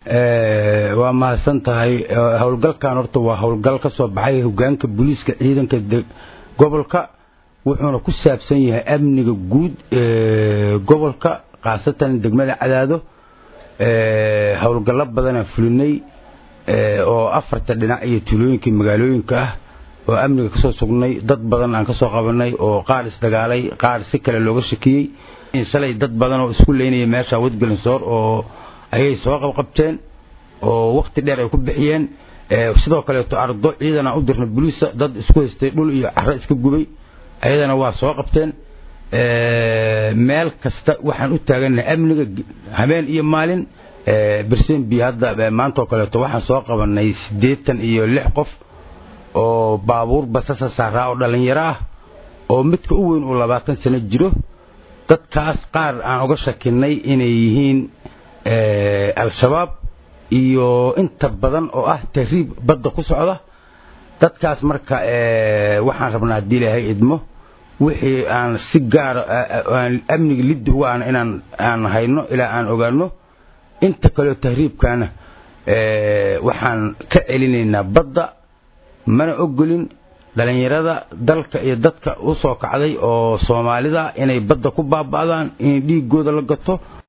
waa mahadsan tahay howlgalkan horta waa howlgal ka soo baxay hogaanka booliiska ciidanka gobolka wuxuuna ku saabsan yahay amniga guud gobolka khaasatan degmada cadaado howlgallo badanaan fulinay oo afarta dhinac iyo tuulooyinka magaalooyinka ah oo amniga kasoo sugnay dad badan aan kasoo qabanay oo qaar isdagaalay qaar si kale looga shakiyey shalay dad badan oo isku leynaya meesha wadgalinsoor oo ayay soo qabqabteen oo wakti dheer ay ku bixiyeen sidoo kaleeto ardo ciidan aan u dirna boliisa dad isku haystay dhul iyo caro iska gubay ayadana waa soo qabteen meel kasta waxaan u taagannahay amniga habeen iyo maalin bersenbi hadda maantaoo kaleeto waxaan soo qabanay siddeetan iyo lix qof oo baabuur basasa saaraa oo dhallinyaro ah oo midka u weyn uu labaatan sano jiro dadkaas qaar aan uga shakinay inay yihiin al-shabaab iyo inta badan oo ah tahriib badda ku socda dadkaas marka waxaan rabnaa haddii ilaahay idmo wixii aan si gaara aan amniga liddi uga aan inaan aan hayno ilaa aan ogaano inta kaleo tahriibkaana waxaan ka celinaynaa badda mana ogolin dhallinyarada dalka iyo dadka u soo kacday oo soomaalida inay badda ku baaba'daan in dhiiggooda la gato